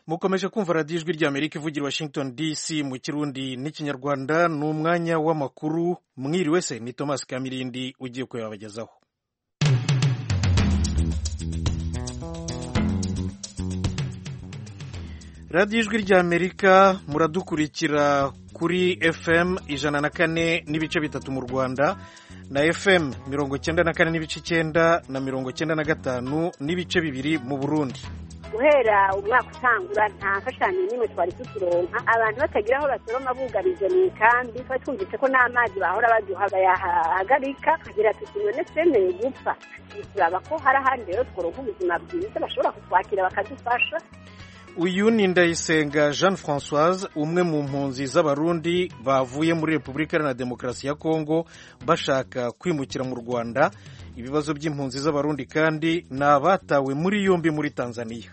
mukomeje kumva radiyo ijwi ry'amerika ivugira washington dc mu kirundi n'ikinyarwanda ni umwanya w'amakuru mwiriwe se ni thomas kamirindi ugiye kuyabagezaho radiyo ijwi ry'amerika muradukurikira kuri fm ijana na kane n'ibice bitatu mu rwanda na fm mirongo cyenda na kane n'ibice icyenda na mirongo cyenda na gatanu n'ibice bibiri mu burundi guhera umwaka utangura nta mfashanyo n'imwe twari tukironka abantu batagira aho basoroma bugarije mu ikambi twari twumvise ko n'amazi bahora baduha bayahagarika kagira tuti none twemeye gupfa turaba ko hari ahandi rero tworonka ubuzima bwiza bashobora kutwakira bakadufasha uyu ni ndayisenga jean francoise umwe mu mpunzi z'abarundi bavuye muri repubulika iharanira demokarasi ya kongo bashaka kwimukira mu rwanda ibibazo by'impunzi z'abarundi kandi ni abatawe muri yombi muri tanzania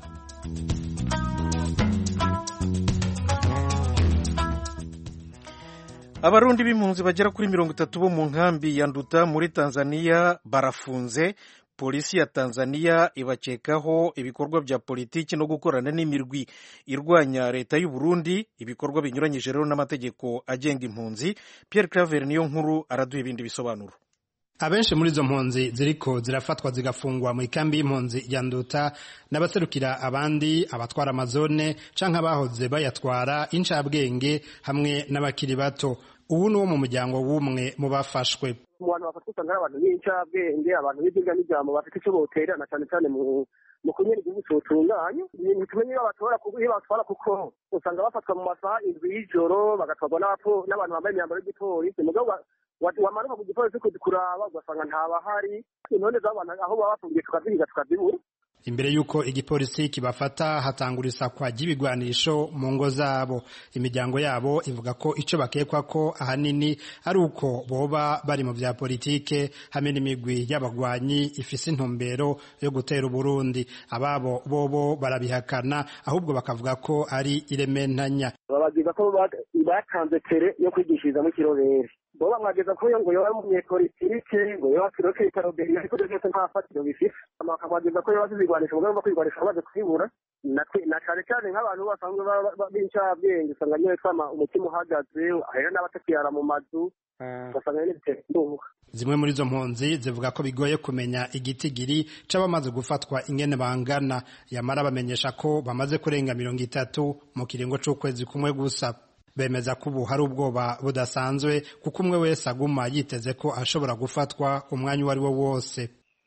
abarundi b'impunzi bagera kuri mirongo itatu bo mu nkambi ya nduta muri tanzania barafunze polisi ya tanzania ibakekaho ibikorwa bya politiki no gukorana n'imirwi irwanya leta y'u Burundi ibikorwa binyuranyije rero n'amategeko agenga impunzi Pierre Claver niyo nkuru araduha ibindi bisobanuro abenshi muri izo mpunzi ziriko zirafatwa zigafungwa mu ikambi y'impunzi ya nduta n'abaserukira abandi abatwara amazone canke abahoze bayatwara incabwenge hamwe n'abakiri bato ubu ni wo mu muryango w'umwe mu bafashwe mu bantu bafatwa usanga ari abantu b'incabwenge abantu b'ibyinga n'ijambo bafite icyo boterana cyane cyane mu mu kunyera igihugu cyotunganye ibintu tumenye iyo batora iyo batwara kuko usanga bafatwa mu masaha indwi y'ijoro bagatwarwa n'abantu bambaye imyambaro y'igipolisi mugabo wamanuka ku gipolisi kuraba ugasanga ntabahari intone z'abantu aho baba bafungiye tukazihiga tukazibura imbere y'uko igipolisi kibafata hatangura isakwa ry'ibigwanisho mu ngo zabo imiryango yabo ivuga ko icyo bakekwa ko ahanini ari uko boba bari mu bya politike hamwe n'imigwi y'abagwanyi ifise intumbero yo gutera uburundi ababo bobo barabihakana ahubwo bakavuga ko ari irementanya babagiza ko batanze tere yo kwigishirizamo ikirobere bo bamwageza ko ngo yoba umunyepolitike ngo yoba kiroke itaroberi ariko ibyo byose nta fatiro bifite bakamwageza ko yoba zizigwanisha umugambi wo kwigwanisha bamaze kubibura na cyane cyane nk'abantu basanzwe b'incabwenge usanga nyine twama umutima uhagaze ahera n'abatakiyara mu mazu ugasanga nyine bitera indunga zimwe muri izo mpunzi zivuga ko bigoye kumenya igitigiri c'abamaze gufatwa ingene bangana yamara bamenyesha ko bamaze kurenga mirongo itatu mu kiringo c'ukwezi kumwe gusa bemeza ko ubu hari ubwoba budasanzwe kuko umwe wese aguma yiteze ko ashobora gufatwa umwanya uwo ari wo wose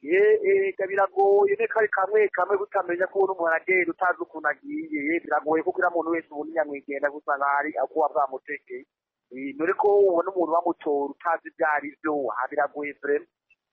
ega biragoye ne kari kamwe kamwe gutamenya ko umuntu umuntu agenda utazi ukuntu agiye biragoye kuko uriya muntu wese ubundi nyamwigenda gusa nk'ahari akuba bwamutekeye none ko ubona umuntu bamutora utazi ibyo ari byo aha biragoye vrema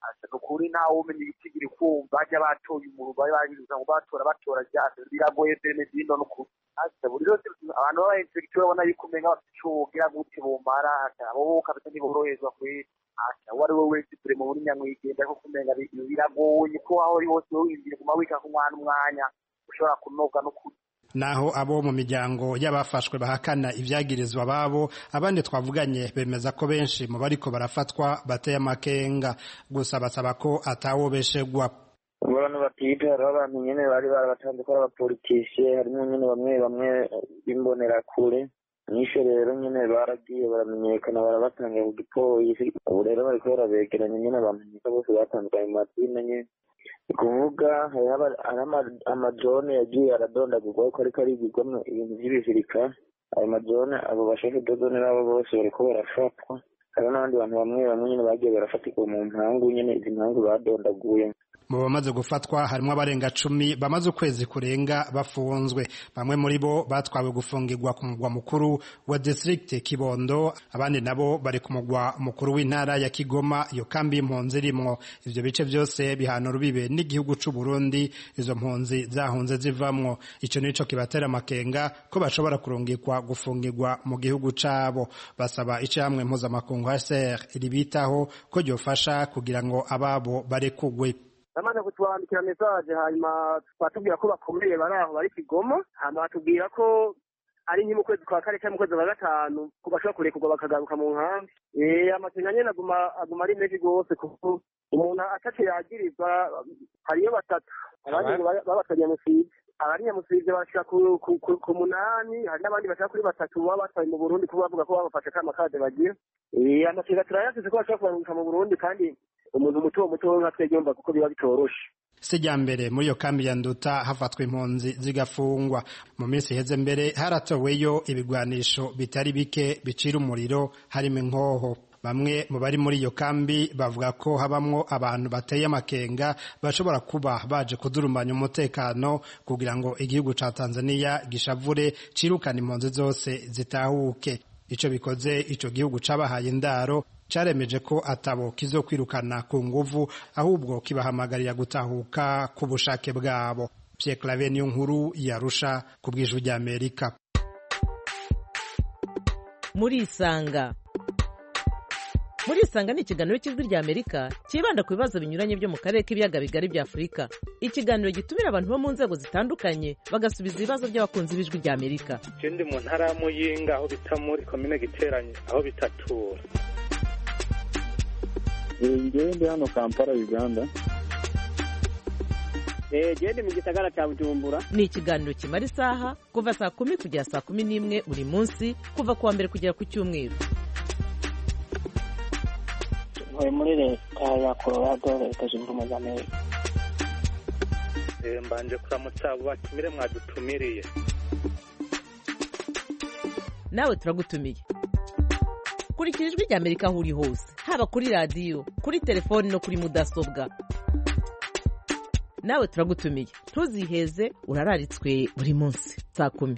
ukuri ntawe umenya igitigiri kumva bajya batoye umuntu bari babibuza ngo batora batora ryase biragoye vrema zino n'ukuri buri yose abantu baba inspekteur babona yuko umenga bafite ico wogira gute bomara abo kabisa ntiboroherezwa kweri uwo ari we wese vrema muri nyamwigenda ko kumenga biragoye ko aho uri hose wiyumvire guma wika ku mwana umwanya ushobora kunoga n'ukuri naho abo mu miryango y'abafashwe bahakana ibyagirizwa babo abandi twavuganye bemeza ko benshi mu bariko barafatwa bateye amakenga gusa basaba ko atawobeshegwa abantu batita hariho abantu nyene bari barabatanze ko ari abapolitisiye harimo nyene bamwe bamwe b'imbonerakure nisho rero nyene baragiye baramenyekana barabatanga ku gipolisi ubu rero bariko barabegeranya nyene bamenyeka bose batandukanye mu mazina nyene ni kuvuga hariho amajone yagiye aradondagurwa ko ariko arigirwamwo ibintu vy'ibizirika ayo majone abo bashefu dodone nabo bose bariko barafatwa hariho n'abandi bantu bamwe bamwe nyene bagiye barafatirwa mu mpangu nyene izi mpangu badondaguye mu bamaze gufatwa harimo abarenga cumi bamaze ukwezi kurenga bafunzwe bamwe muri bo batwawe gufungirwa ku mugwa mukuru wa district kibondo abandi nabo bari ku mugwa mukuru w'intara ya kigoma iyo kambi y'impunzi irimwo ivyo bice byose bihana urubibe n'igihugu c'u burundi izo mpunzi zahunze zivamwo ico nico kibatera amakenga ko bashobora kurungikwa gufungirwa mu gihugu cabo basaba icamwe mpuzamakungu hcr ribitaho ko ryofasha kugira ngo ababo barekugwe bamaze kutwandikira mesaje hanyuma batubwira ko bakomeye bari aho bari kigoma hanyuma batubwira ko ari nke mu kwezi kwa kane cyangwa mu kwezi kwa gatanu ko bashobora kurekurwa bakagaruka mu nkambi amakenga nyine aguma aguma ari menshi rwose kuko umuntu ataco yagirizwa hariyo batatu abandi ngo babatanye musiga abari nyamusivye bashika ku, ku, ku, ku munani hari n'abandi bashaka kuri batatu baba batwaye mu burundi kuba bavuga ko babafashe kama kade bagira Eh, amakenga turayafise ko bashobora kubarungika mu burundi kandi umuntu muto muto nka twebwe yumva kuko biba bitoroshe sijya mbere muri iyo kambi ya nduta hafatwa impunzi zigafungwa mu minsi iheze mbere haratoweyo ibigwanisho bitari bike bicira umuriro harimo inkoho bamwe mu bari muri iyo kambi bavuga ko habamwo abantu bateye amakenga bashobora kuba baje kudurumbanya umutekano kugira ngo igihugu ca Tanzania gishavure cirukana impunzi zose zitahuke ico bikoze ico gihugu cabahaye indaro caremeje ko atabo kizokwirukana ku nguvu ahubwo kibahamagarira gutahuka ku bushake bwabo Pierre Claver niyo nkuru yarusha ku bw'ijwi ry'Amerika murisanga murisanga ni ikiganiro cy'ijwi ry'amerika cyibanda ku bibazo binyuranye byo mu karere k'ibiyaga bigari bya afurika ikiganiro gitumira abantu bo mu nzego zitandukanye bagasubiza ibibazo by'abakunzi b'ijwi ry'amerika je ndi mu ntara ya muyinga aho bita muri komine giteranye aho bitatura ngewe ndi hano kampala uganda gende mu gisagara cya bujumbura ni ikiganiro kimara isaha kuva saa kumi kugera saa kumi n'imwe buri munsi kuva ku wa mbere kugera ku cyumweru ntuye muri leta ya colorado leta zunze ubumwe za amerika Eh, mbanje kuramutsa abo batumire mwadutumiriye nawe turagutumiye kurikira ijwi ry'amerika aho uri hose haba kuri radiyo kuri telefoni no kuri mudasobwa nawe turagutumiye ntuziheze urararitswe buri munsi saa kumi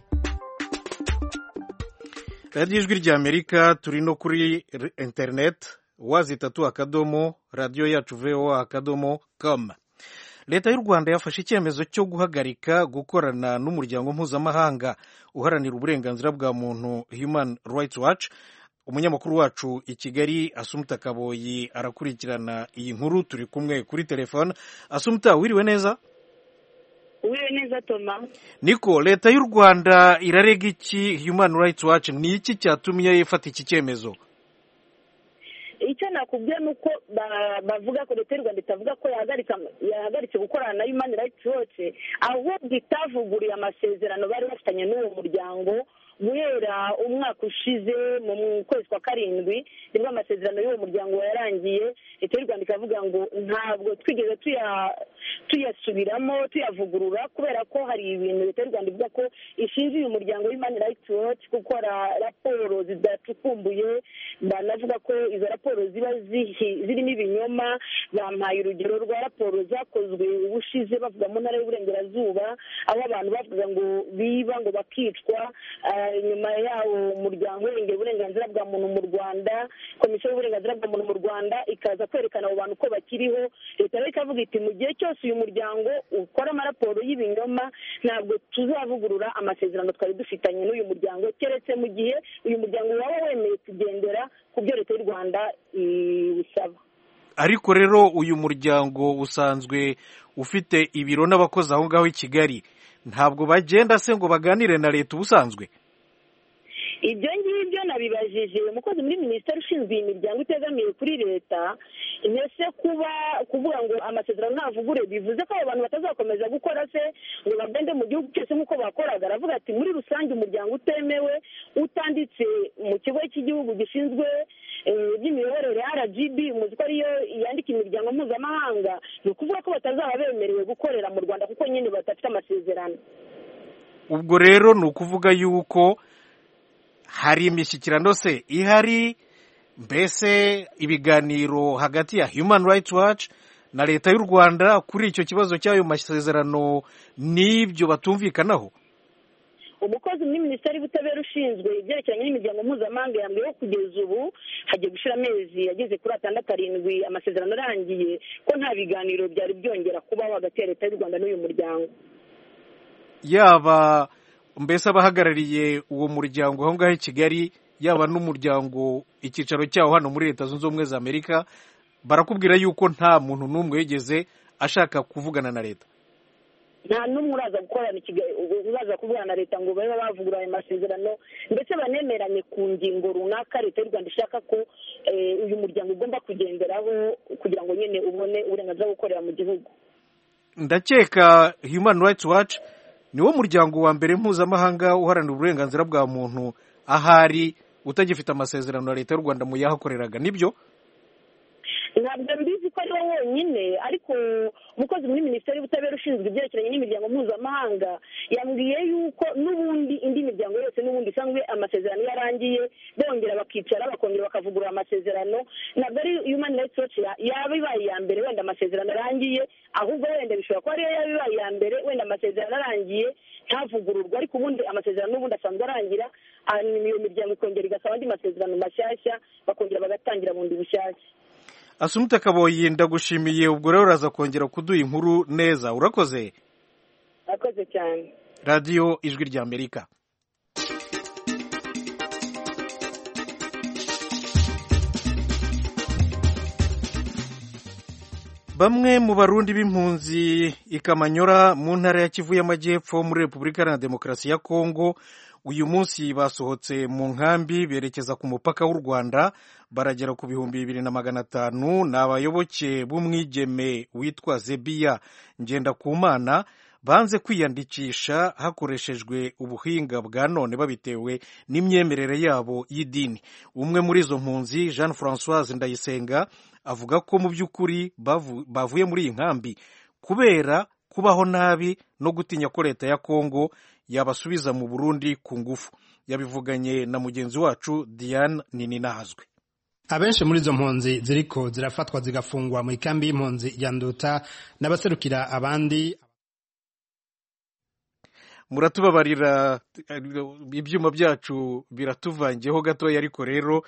radiyo ijwi ry'amerika turi no kuri r- interineti wazitatu akadomo radiyo yacu voa akadomo com leta y'u rwanda yafashe icyemezo cyo guhagarika gukorana n'umuryango mpuzamahanga uharanira uburenganzira bwa muntu human rights watch umunyamakuru wacu i kigali asumuta kaboyi arakurikirana iyi nkuru turi kumwe kuri telefone asumuta wiriwe neza wiriwe neza toma niko leta y'u rwanda irarega iki human rights watch ni iki cyatumye ifata iki cyemezo icyo nakubwiye ni uko ba- bavuga ko leta y'u rwanda itavuga ko yahagarika yahagaritse gukorana na human rights watch ahubwo itavuguriye amasezerano bari bafitanye n'uwo muryango guhera umwaka ushize mu mu kwezi kwa karindwi nibwo amasezerano y'uwo muryango yarangiye leta y'u rwanda ikavuga ngo ntabwo twigeze tuya- tuyasubiramo tuyavugurura kubera ko hari ibintu leta y'u rwanda ivuga ko ishinja uyu muryango human rights watch gukora raporo zidacukumbuye banavuga ko izo raporo ziba zihi- zirimo ibinyoma bampaye urugero rwa raporo zakozwe ubushize bavuga mu ntara y'uburengerazuba aho abantu bavuga ngo biba ngo bakicwa ah, nyuma yawo umuryango urengera uburenganzira bwa muntu mu rwanda komisiyo y'uburenganzira bwa muntu mu rwanda ikaza kwerekana abo bantu ko bakiriho leta rero ikavuga iti mu gihe cyose uyu muryango ukora amaraporo y'ibinyoma ntabwo tuzavugurura amasezerano twari dufitanye n'uyu muryango keretse mu gihe uyu muryango waba wemeye kugendera ku byo leta y'u rwanda isaba ariko rero uyu muryango usanzwe ufite ibiro n'abakozi aho ngaho i kigali ntabwo bagenda se ngo baganire na leta ubusanzwe ibyo ngibyo nabibajije umukozi muri minisiteri ushinzwe iyi miryango itegamiye kuri leta mbese kuba kuvuga ngo amasezerano ntavugure bivuze ko abo bantu batazakomeza gukora se ngo bagende mu gihugu cyose nk'uko bakoraga aravuga ati muri rusange umuryango utemewe utanditse mu kigo cy'igihugu gishinzwe eh, iby'imiyoborere rgb muzi ko ariyo yandika imiryango mpuzamahanga ni ukuvuga ko batazaba bemerewe gukorera mu rwanda kuko nyine badafite amasezerano ubwo rero ni ukuvuga yuko hari imishyikirano se ihari mbese ibiganiro hagati ya human rights watch na leta y'u rwanda kuri icyo kibazo cy'ayo masezerano n'ibyo batumvikanaho umukozi muri minisiteri y'ubutabera ushinzwe ibyerekeranye n'imiryango mpuzamahanga yambwiye ko kugeza ubu hagiye gushira amezi ageze kuri atandatu arindwi amasezerano arangiye ko nta biganiro byari byongera kubaho hagati ya leta y'u rwanda n'uyu muryango yaba mbese abahagarariye uwo muryango aho ngaho i kigali yaba n'umuryango icyicaro cyawo hano muri leta zunze ubumwe za amerika barakubwira yuko nta muntu n'umwe wigeze ashaka kuvugana na leta nta n'umwe uraza gukorana ikiga- uraza kuvugana na leta ngo babe bavugura ayo masezerano ndetse banemeranye ku ngingo runaka leta y'u rwanda ishaka ko eh, uyu muryango ugomba kugenderaho kugira ngo nyine ubone uburenganzira bwo gukorera mu gihugu ndakeka human rights watch niwo muryango wa mbere mpuzamahanga uharanira uburenganzira bwa muntu ahari utagifite amasezerano na leta y'u rwanda mu yahakoreraga nibyo ntabwo mbizi ko ari wo wonyine ariko umukozi muri minisiteri y'ubutabera ushinzwe ibyerekeranye n'imiryango mpuzamahanga yambwiye yuko n'ubundi indi miryango yose n'ubundi isanzwe amasezerano iyo arangiye bongera bakicara bakongera bakavugurura amasezerano ntabwo ari human rights watch yaba ibaye iya mbere wenda amasezerano arangiye ahubwo wenda bishobora kuba ariyo yaba ibaye iya mbere wenda amasezerano arangiye ntavugururwa ariko ubundi amasezerano n'ubundi asanzwe arangira hanyuma iyo miryango ikongera igasaba andi masezerano mashyashya bakongera bagatangira bundi bushyashya asumute kaboyi ndagushimiye ubwo rero uraza kongera kuduha inkuru neza urakoze urakoze cyane radiyo ijwi rya amerika bamwe mu barundi b'impunzi ikamanyora mu ntara ya kivu y'amajyepfo muri repubulika iharanira demokarasi ya kongo uyu munsi basohotse mu nkambi berekeza ku mupaka w'u rwanda baragera ku bihumbi bibiri na magana atanu ni abayoboke b'umwigeme witwa zebiya ngendakumana banze kwiyandikisha hakoreshejwe ubuhinga bwa none babitewe n'imyemerere yabo y'idini umwe muri izo mpunzi jean francoise ndayisenga avuga ko mu by'ukuri bavuye muri iyi nkambi kubera kubaho nabi no gutinya ko leta ya kongo yabasubiza mu burundi ku ngufu yabivuganye na mugenzi wacu diane nininahazwe abenshi muri izo mpunzi ziriko zirafatwa zigafungwa mu ikambi y'impunzi ya nduta n'abaserukira abandi muratubabarira ibyuma byacu biratuvangiyeho gatoya ariko rero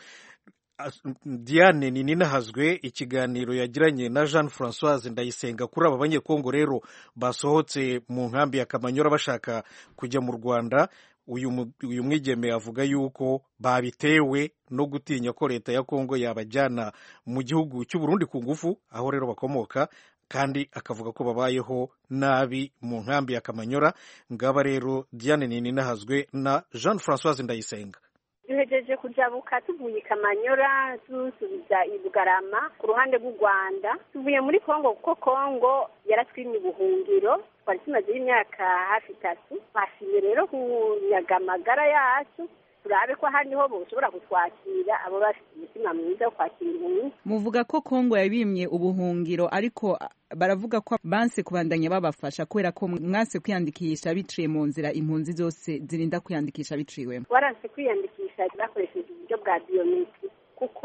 diane nininahazwe ikiganiro yagiranye na jean francoise ndayisenga kuri aba banyekongo rero basohotse mu nkambi ya kamanyora bashaka kujya mu rwanda uyu mwigeme avuga yuko babitewe no gutinya ko leta ya kongo yabajyana mu gihugu cy'uburundi ku ngufu aho rero bakomoka kandi akavuga ko babayeho nabi mu nkambi ya kamanyora ngaba rero diane nininahazwe na jean francoise ndayisenga duhejeje kujabuka tuvuye i kamanyora dusubiza i bugarama ku ruhande rw'u rwanda tuvuye muri kongo kuko kongo yaratwimye ubuhungiro twari tumazeho imyaka hafi itatu twashimye rero kunyaga amagara yacu turabe ko ahandi ho boshobora kutwakira abo bafite umutima mwiza wo kwakira impunzi muvuga ko kongo yabimye ubuhungiro ariko baravuga ko banse kubandanya babafasha kubera ko mwase kwiyandikisha biciye mu nzira impunzi zose zirinda kwiyandikisha biciwemo waranse kwiyandikisha bakoresheje uburyo bwa biyometri kuko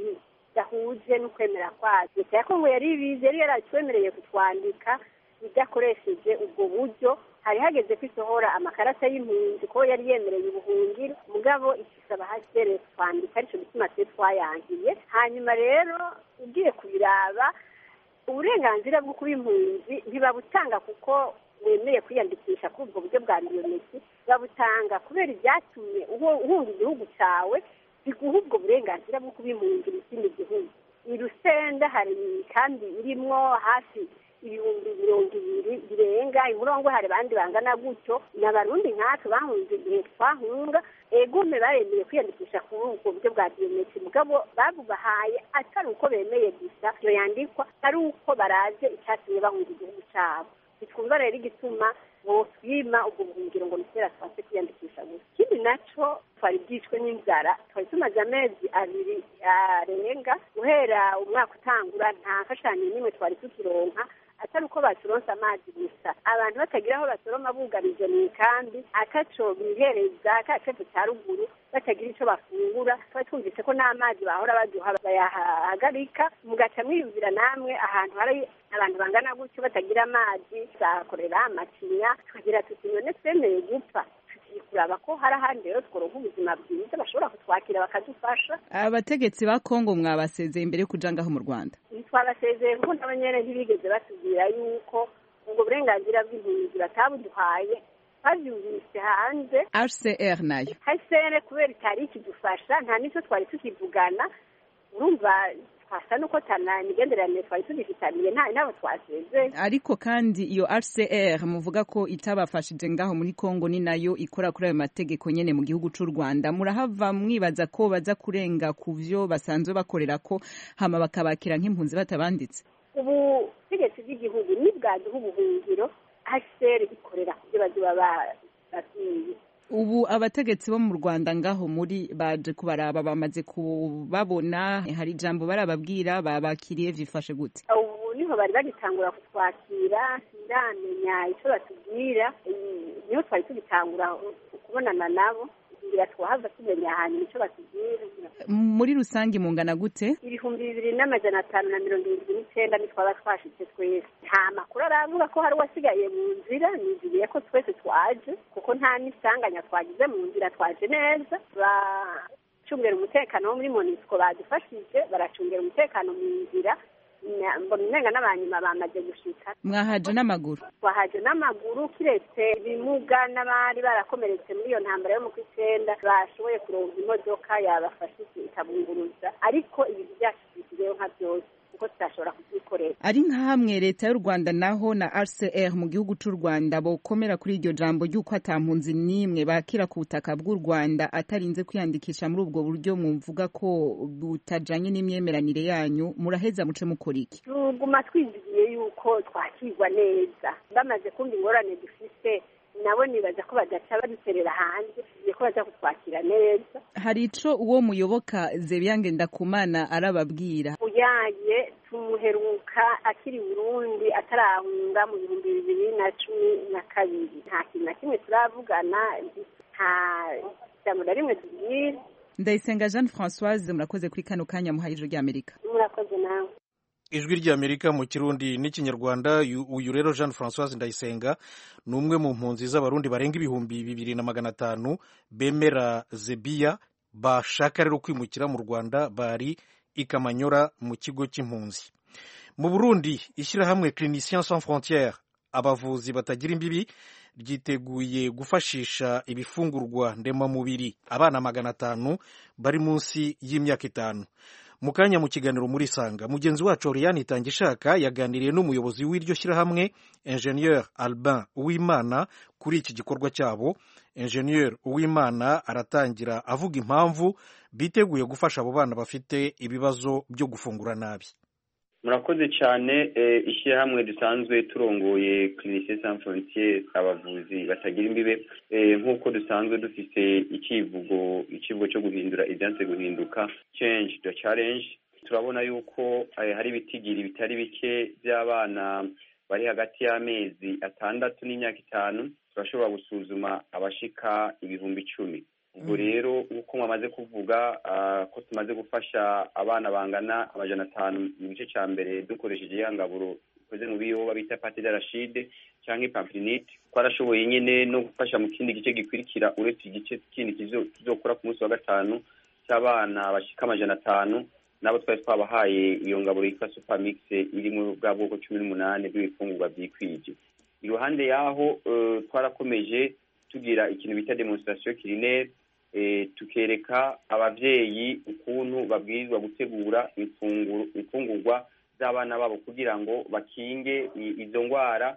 bidahuje n'ukwemera kwacu leta ya kongo yari ibizi yari yaratwemereye kutwandika idakoresheje ubwo buryo hari hageze ko isohora amakarita y'impunzi ko yari yemereye ubuhungiro mugabo ikisaba hasere twandika aricyo gituma twe twayangiye hanyuma rero ugiye kubiraba uburenganzira bwo kuba impunzi ntibabutanga kuko wemeye kwiyandikisha kuri ubwo buryo bwa biyometri babutanga kubera ibyatumye uhunga igihugu cyawe biguha ubwo burenganzira bwo kuba impunzi mu kindi gihugu i rusenda hari kandi irimwo hafi ibihumbi mirongo ibiri birenga imurongo hari abandi bangana gutyo ni abarundi nkatwe bahunze igihe twahunga egume baremeye kwiyandikisha kuri ubwo buryo bwa biyometri mugabo babubahaye atari uko bemeye gusa iyo yandikwa ari uko baraje icyatumye bahunga igihugu cyabo bitwumva rero igituma botwima ubwo buhungiro ngo nitera twase kwiyandikisha gusa ikindi naco twari bwishwe n'inzara twari tumaze amezi abiri arenga guhera umwaka utangura nta mfashanyo n'imwe twari tukironka atari uko baturonse amazi gusa abantu batagira aho basoroma bugarije mu ikambi ataco bihereza ka cepfo cya ruguru batagira ico bafungura twari twumvise ko n'amazi bahora baduha bayahagarika mugaca mwiyumvira namwe ahantu hari abantu bangana gutyo batagira amazi tuzakorera amacinya tukagira tuti none twemeye gupfa tugiye kuraba ko hari ahandi rero tworonka ubuzima bwiza bashobora kutwakira bakadufasha abategetsi ba kongo mwabasezeye imbere yo kuja ngaho mu rwanda ntitwabasezeye kuko nabo nyene ntibigeze batubwira yuko ubwo burenganzira bw'impunzi batabuduhaye twabyumvise hanze hcr nayo hcr kubera itari ikidufasha nta n'icyo twari tukivugana urumva twasa nuko tana imigenderanire twari tugifitaniye nta nabo twasezeye ariko kandi iyo hcr muvuga ko itabafashije ngaho muri kongo ni nayo ikora kuri ayo mategeko nyene mu gihugu c'u rwanda murahava mwibaza ko baza kurenga ku vyo basanzwe bakorera ko hama bakabakira nk'impunzi batabanditse ubutegetsi bw'igihugu nibwaduha ubuhungiro hcr ikorera ku byo bazoba babwiye ubu abategetsi bo mu rwanda ngaho muri baje kubaraba bamaze kubabona hari ijambo barababwira babakiriye vyifashe gute ubu niho bari bagitangura kutwakira sindaramenya icyo batubwira niho twari tugitangura kubonana nabo ngira twahava tumenya hanyuma icyo batubwira muri rusange mungana gute ibihumbi bibiri n'amajana atanu na mirongo irindwi n'icyenda nitwaba twashitse twese nta makuru aravuga ko hari uwasigaye mu nzira niziriye ko twese twaje kuko nta n'isanganya twagize mu nzira twaje neza bacungera umutekano wo muri monisco badufashije baracungera umutekano mu nzira mbona umenga n'abanyuma bamaze gushika mwahaje n'amaguru twahaje n'amaguru kiretse ibimuga n'abari barakomeretse muri iyo ntambara yo mu kw'icyenda bashoboye kuronka imodoka yabafashije ikabunguruza ariko ibintu byacu bisigayeho nka byose kuko tutashobora kubyikorera ari nka hamwe leta y'u rwanda naho na rcr mu gihugu cy'u rwanda bokomera kuri iryo jambo ry'uko ata mpunzi n'imwe bakira ku butaka bw'u rwanda atarinze kwiyandikisha muri ubwo buryo mwumvuga ko butajanye n'imyemeranire yanyu muraheza muce mukora iki tuguma twizigiye yuko twakirwa neza bamaze kumva ingorane dufise nabo nibaza ko badaca baduterera hanze tugiye ko baza kutwakira neza hari ico uwo muyoboka zebyange ndakumana arababwira uyaye tumuheruka akiri burundi atarahunga mu bihumbi bibiri na cumi na kabiri nta kintu na kimwe turavugana nta jambo na rimwe tubwira ndayisenga jeanne françoise murakoze kuri kano kanya muhaye ijuru ry'amerika murakoze nawe ijwi ry'amerika mu kirundi n'ikinyarwanda uyu rero jean francoise ndayisenga ni umwe mu mpunzi z'abarundi barenga ibihumbi bibiri na magana atanu bemera zebiya bashaka rero kwimukira mu rwanda bari i kamanyora mu kigo cy'impunzi mu burundi ishyirahamwe clinicien sans frontiere abavuzi batagira imbibi ryiteguye gufashisha ibifungurwa ndemamubiri abana magana atanu bari munsi y'imyaka itanu mu kanya mu kiganiro muri sanga mugenzi wacu Oriane Itangishaka yaganiriye n'umuyobozi w'iryo shyirahamwe Ingenieur Albin Uwimana kuri iki gikorwa cyabo Ingenieur Uwimana aratangira avuga impamvu biteguye gufasha abo bana bafite ibibazo byo gufungura nabi murakoze cyane ishyirahamwe dusanzwe turongoye clinicien sans frontiere abavuzi batagira imbibe nk'uko dusanzwe dufite icyivugo icyivugo cyo guhindura ibyanze guhinduka change the challenge turabona yuko hari ibitigiri bitari bike by'abana bari hagati y'amezi atandatu n'imyaka itanu turashobora gusuzuma abashika ibihumbi icumi ubwo rero nk'uko mwamaze kuvuga ko tumaze gufasha abana bangana amajana atanu mu gice cya mbere dukoresheje ya ngaburo ikoze mu biyoba bita pate de rashide cyangwa ipamplinite twarashoboye nyine no gufasha mu kindi gice gikurikira uretse igice kindi kizokora ku munsi wa gatanu cy'abana bashika amajana atanu nabo twari twabahaye iyo ngaburo yitwa supermix iri mu bwa bwoko cumi n'umunani bw'ibifungurwa byikwije iruhande y'aho twarakomeje tugira ikintu bita demonstration culinaire tukereka ababyeyi ukuntu babwirizwa gutegura imfungurwa z'abana babo kugira ngo bakinge izo ndwara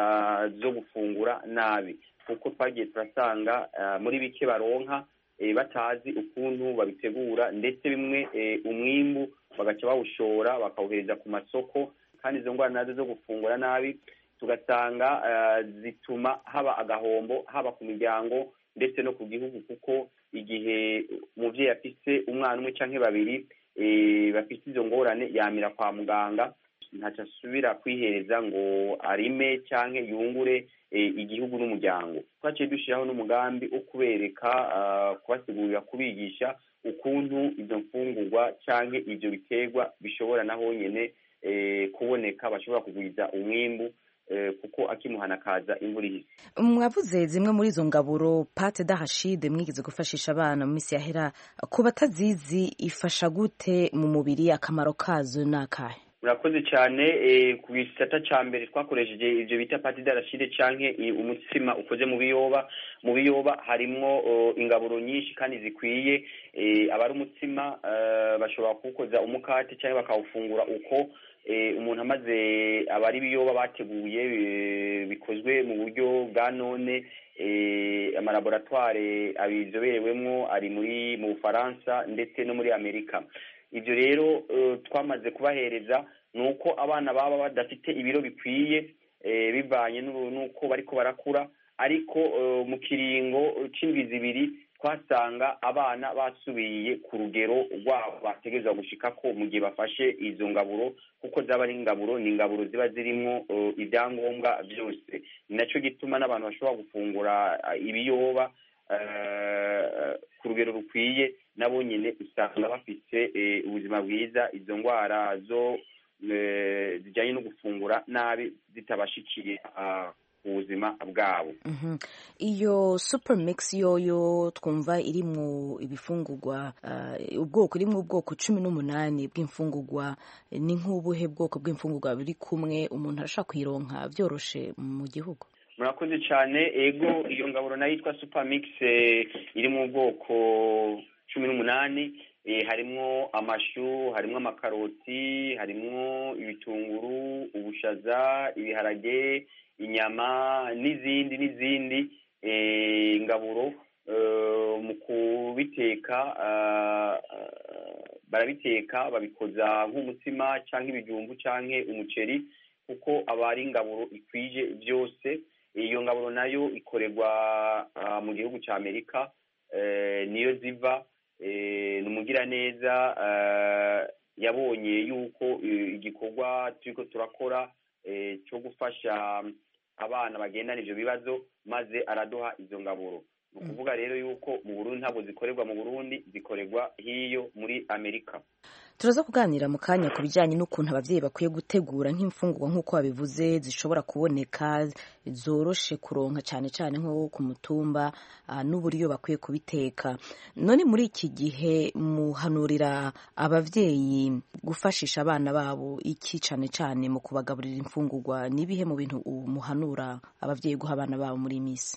zo gufungura nabi kuko twagiye turasanga muri bike baronka batazi ukuntu babitegura ndetse bimwe umwimbu bagaca bawushora bakawuhereza ku masoko kandi izo ndwara nazo zo gufungura nabi tugasanga zituma haba agahombo haba ku miryango ndetse no ku gihugu kuko igihe umubyeyi afise umwana umwe cyangwa babiri bafite izo ngorane yamira kwa muganga ntacyo asubira kwihereza ngo arime cyangwa yungure igihugu n'umuryango twaciye dushyiraho n'umugambi wo kubereka kubasigurira kubigisha ukuntu izo mfungurwa cyangwa ibyo biterwa bishobora na honyine kuboneka bashobora kugwiza umwimbu kuko akimuhana akaza imvura ihise mwavuze zimwe muri izo ngaburo pate dahashide mwigeze gufashisha abana mu minsi yahera ku batazizi ifasha gute mu mubiri akamaro kazo ni akahe murakoze cyane ku gisata cya mbere twakoresheje ibyo bita pate darashide cyangwa umutsima ukoze mu biyoba mu biyoba harimo ingaburo nyinshi kandi zikwiye abari umutsima bashobora kuwukoza umukate cyangwa bakawufungura uko umuntu amaze abari ibiyoba bateguye bikozwe mu buryo bwa none amalaboratware abizoberewemo ari muri mu bufaransa ndetse no muri amerika ibyo rero twamaze kubahereza ni uko abana baba badafite ibiro bikwiye bivanye n'uko bariko barakura ariko mu kiringo c'indwi zibiri twasanga abana basubiye ku rugero rwabo bategerezwa gushikako mu gihe bafashe izo ngaburo kuko zaba ari ingaburo ni ingaburo ziba zirimwo ibyangombwa byose ni naco gituma n'abantu bashobora gufungura ibiyoba ku rugero rukwiye nabo nyine usanga bafite ubuzima bwiza izo ndwara zo zijyanye no gufungura nabi zitabashikiye ubuzima bwabo iyo super mix yoyo twumva iri mu ibifungurwa ubwoko iri mu bwoko cumi n'umunani bw'imfungurwa ni nk'ubuhe bwoko bw'imfungurwa buri kumwe umuntu arashobora kuyironka byoroshe mu gihugu murakoze cyane ego iyo ngaburo nayo yitwa super mix iri mu bwoko cumi n'umunani harimwo amashu harimwo amakaroti harimwo ibitunguru ubushaza ibiharage inyama n'izindi n'izindi ingaburo mu kubiteka barabiteka babikoza nk'umutsima cyangwa ibijumbu cyangwa umuceri kuko aba ari ingaburo ikwije byose iyo ngaburo nayo ikorerwa mu gihugu cya amerika niyo ziva ni umugiraneza yabonye yuko igikorwa turiko turakora cyo gufasha abana bagendana ivyo bibazo maze araduha izo ngaburo ni ukuvuga rero yuko mu burundi ntabwo zikorerwa mu burundi zikorerwa hiyo muri amerika turaza kuganira mu kanya ku bijyanye n'ukuntu ababyeyi bakwiye gutegura nk'imfungurwa nk'uko babivuze zishobora kuboneka zoroshe kuronka cyane cyane nko ku mutumba n'uburyo bakwiye kubiteka none muri iki gihe muhanurira ababyeyi gufashisha abana babo iki cyane cyane mu kubagaburira imfungurwa n'ibihe mu bintu muhanura ababyeyi guha abana babo muri iyi minsi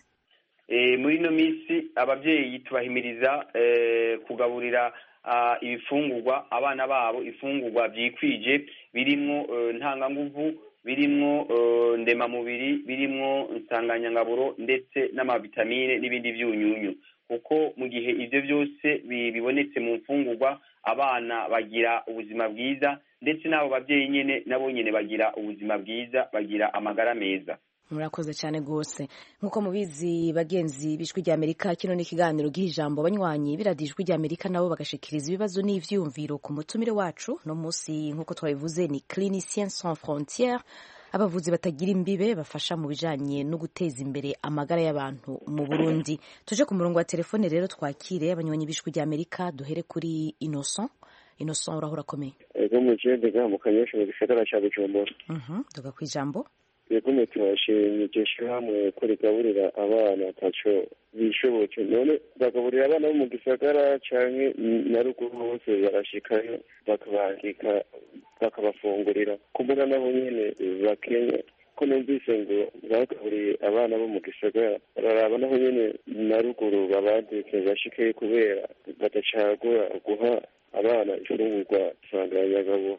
muri ino minsi ababyeyi tubahimiriza kugaburira ibifungurwa abana babo ifungurwa byikwije birimwo ntanganguvu birimwo ndemamubiri birimwo insanganyangaburo ndetse n'amavitamine n'ibindi byunyunyu kuko mu gihe ibyo byose bibonetse mu mfungurwa abana bagira ubuzima bwiza ndetse n'abo babyeyi nyine nabo nyine bagira ubuzima bwiza bagira amagara meza murakoze cyane rwose nk'uko mubizi bagenzi b'ijwi ry'amerika kino ni ikiganiro giha ijambo abanywanyi biradiye ijwi ry'amerika nabo bagashikiriza ibibazo n'ivyumviro ku mutumire wacu no munsi nk'uko twabivuze ni clinicien sans frontiere abavuzi batagira imbibe bafasha mu bijanye no guteza imbere amagara y'abantu mu burundi tuje ku murongo wa telefone rero twakire abanywanyi b'ijwi ry'amerika duhere kuri innocent innocent urahura akomeye ego mu jendega mu kanyesha mu gisagara ca bujumbura tuga ku ijambo yegome turashimye iryo shyirahamwe ko rigaburira abana ataco bishoboke none bagaburira abana bo mu gisagara canke na ruguru hose barashikayo bakabandika bakabafungurira kumbura nabo nyene bakenya ko numvise ngo bagaburiye abana bo mu gisagara bararaba naho nyene na ruguru babandike bashikeyo kubera badacagura guha abana ifungurwa nsanganyagabo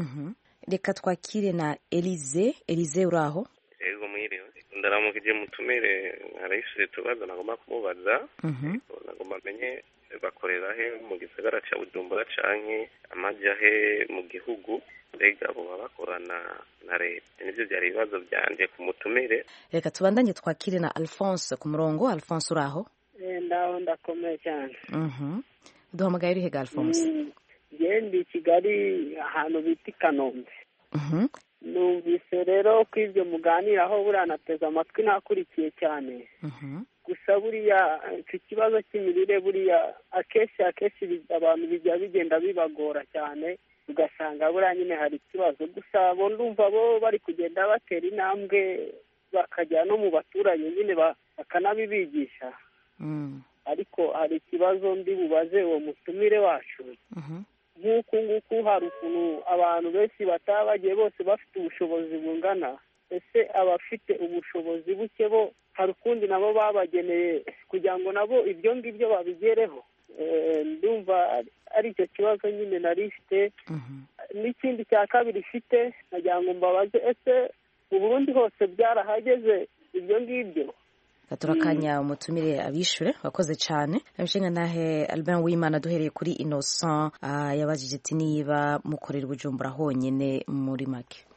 reka twakire na elize elize uri aho yego mwiriwe ndaramukije mutumire harayishure tubazo nagomba kumubaza nagomba amenye bakorera he mu gisagara ca bujumbura canke amaja he mu gihugu mbega boba bakorana na leta nivyo vyari ibibazo vyanje ku mutumire reka tubandanye twakire na alphonse ku murongo alphonse uri aho ndaho ndakomeye cyane duhamagaye uri hega alphonse ndi kigali ahantu bita i kanombe numvise rero ko ibyo muganiraho buriya nateze amatwi nakurikiye cyane gusa buriya icyo kibazo cy'imirire buriya akenshi akenshi abantu bijya bigenda bibagora cyane ugasanga buriya nyine hari ikibazo gusa bo ndumva bo bari kugenda batera intambwe bakajya no mu baturage nyine bakanabibigisha ariko hari ikibazo ndi bubaze uwo mutumire wacu nk'uku nguku hari ukuntu abantu benshi bataba bagiye bose bafite ubushobozi bungana ese abafite ubushobozi buke bo hari ukundi nabo babageneye kugira ngo nabo ibyo ngibyo babigereho ndumva ari icyo kibazo nyine nari ifite n'ikindi cya kabiri ifite nagira ngo mbabaze ese mu burundi hose byarahageze ibyo ngibyo turakanya umutumire abishure wakoze cyane abishinga nahe Albert Wimana duhereye kuri Innocent yabajije ati niba mukorera ubujumbura honyine muri make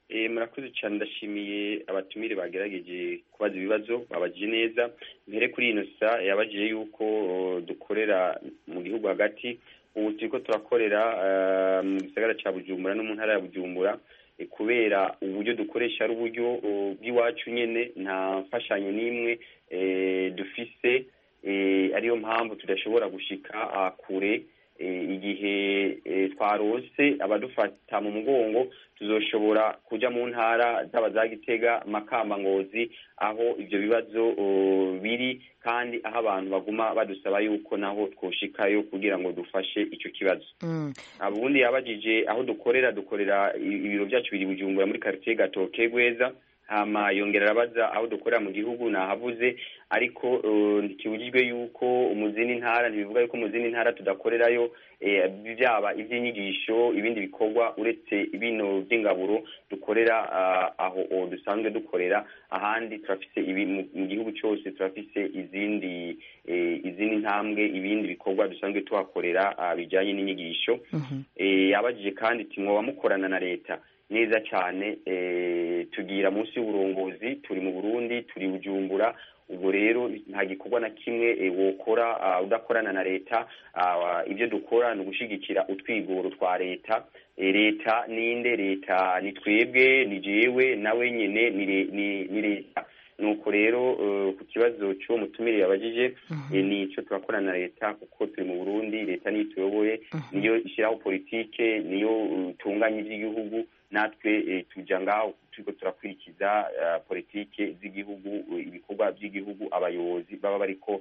murakoze cyane ndashimiye abatumire bagerageje kubaza ibibazo babajije neza mbere kuri ino sa yabajije yuko dukorera mu gihugu hagati ubu turi ko turakorera mu gisagara cya bujumbura no mu ntara ya bujumbura kubera uburyo dukoresha ari uburyo bw'iwacu nyine nta mfashanyo n'imwe dufise ariyo mpamvu tudashobora gushika kure igihe twarose abadufata mu mugongo tuzoshobora kujya mu ntara zaba za gitega makamba ngozi aho ibyo bibazo biri kandi aho abantu baguma badusaba yuko naho twoshikayo kugira ngo dufashe icyo kibazo ubundi yabajije aho dukorera dukorera ibiro byacu biri bujumbura muri quartier gatoke gweza hama yongera arabaza aho dukorera mu gihugu nahavuze ariko ntikibujijwe yuko mu zindi ntara ntibivuga yuko mu zindi ntara tudakorerayo byaba iby'inyigisho ibindi bikorwa uretse bino by'ingaburo dukorera aho dusanzwe dukorera ahandi turafise mu gihugu cyose turafise izindi izindi ntambwe ibindi bikorwa dusanzwe tuhakorera bijyanye n'inyigisho yabajije kandi ati mwoba mukorana na leta neza cyane tugira munsi y'uburongozi turi mu burundi turi bujumbura ubwo rero nta gikorwa na kimwe wokora udakorana na leta ibyo dukora ni ugushyigikira utwigoro twa leta leta ninde leta ni twebwe ni jewe nawe nyine ni leta nuko rero ku kibazo cy'uwo mutumire yabajije ni icyo turakorana na leta kuko turi mu burundi leta niyo tuyoboye niyo ishyiraho politike niyo itunganya iby'igihugu natwe tujya ngaho turiko turakurikiza politike z'igihugu ibikorwa by'igihugu abayobozi baba bariko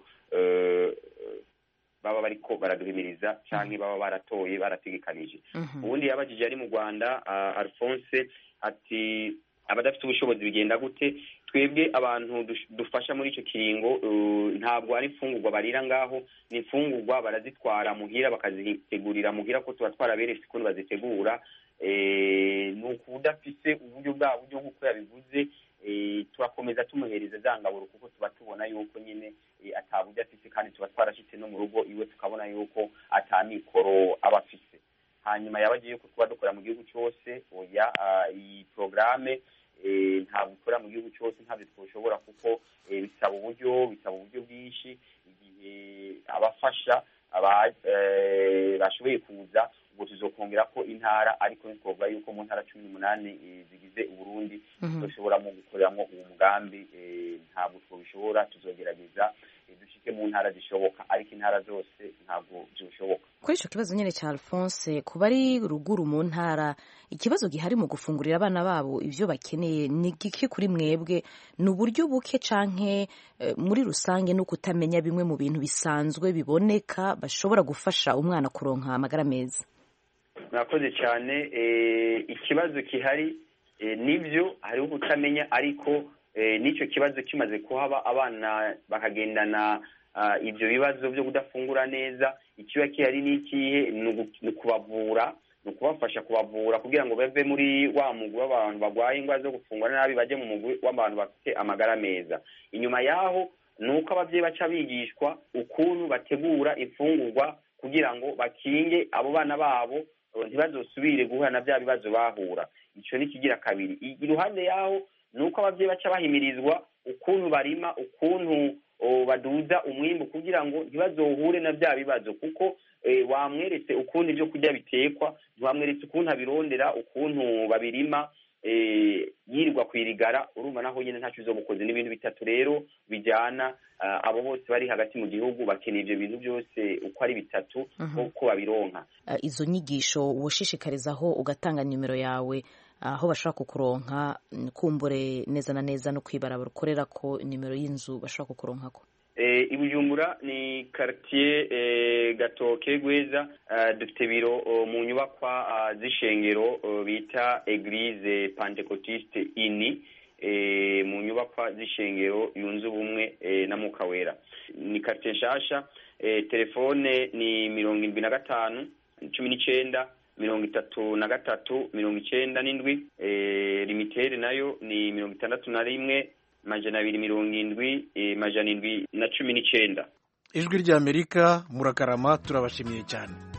baba bariko baraduhimiriza canke baba baratoye barategekanije ubundi yabajije ari mu rwanda alphonse ati abadafite ubushobozi bigenda gute twebwe abantu dufasha muri icyo kiringo ntabwo ari imfungurwa barira ngaho ni imfungurwa barazitwara muhira bakazitegurira muhira ko tuba twaraberetse ukuntu bazitegura ni uku udafise uburyo bwa buryo nk'uko yabivuze turakomeza tumuhereza za ngaburo kuko tuba tubona yuko nyine ataburyo afise kandi tuba twarashyitse no mu rugo iwe tukabona yuko atamikoro aba afise hanyuma yabagiye yuko tuba dukora mu gihugu cyose oya iyi porogaramu ntabwo ikora mu gihugu cyose ntabwo twashobora kuko bisaba uburyo bisaba uburyo bwinshi igihe abafasha bashoboye kuza ubwo tuzokongera ko intara ariko ntitwavuga yuko mu ntara cumi n'umunani zigize uburundi dushobora mu gukoreramo uwo mugambi ntabwo twabishobora tuzogerageza dushike mu ntara zishoboka ariko intara zose ntabwo zishoboka kuri icyo kibazo nyine cya alphonse ku bari ruguru mu ntara ikibazo gihari mu gufungurira abana babo ibyo bakeneye ni gike kuri mwebwe ni uburyo buke canke muri rusange no kutamenya bimwe mu bintu bisanzwe biboneka bashobora gufasha umwana kuronka amagara meza murakoze cyane ikibazo gihari nibyo hariho kutamenya ariko n'icyo kibazo kimaze kuhaba abana bakagendana ibyo bibazo byo kudafungura neza ikiba gihari ni ikihe ni ukubavura ni ukubafasha kubavura kugira ngo bave muri wa mugwi w'abantu barwaye indwara zo gufungura nabi bajye mu mugwi w'abantu bafite amagara meza inyuma y'aho ni uko ababyeyi baca bigishwa ukuntu bategura imfungurwa kugira ngo bakinge abo bana babo ntibazosubire guhura na bya bibazo bahura icyo ni ikigira kabiri iruhande y'aho ni uko ababyeyi baca bahimirizwa ukuntu barima ukuntu baduza umwimbu kugira ngo ntibazohure na bya bibazo kuko wamweretse ukuntu ibyo kurya bitekwa ntiwamweretse ukuntu abirondera ukuntu babirima yirirwa kwirigara urumva naho nyine ntacyo uzomukoze n'ibintu bitatu rero bijyana abo bose bari hagati mu gihugu bakeneye ibyo bintu byose uko ari bitatu ko babironka izo nyigisho woshishikarizaho ugatanga nimero yawe aho bashobora kukuronka kumbure neza na neza no kwibarabara ukorera ko nimero y'inzu bashobora kukuronkako i bujumbura ni karitiye gatoke gweza dufite biro mu nyubakwa z'ishengero bita eglise pentecotiste ini mu nyubakwa z'ishengero yunze ubumwe na mukawera ni karitiye nshasha telefone ni mirongo irindwi na gatanu cumi n'icyenda mirongo itatu na gatatu mirongo icyenda n'indwi limitere nayo ni mirongo itandatu na rimwe majana abiri mirongo indwi majana indwi na cumi n'icyenda ijwi ry'amerika murakarama turabashimiye cyane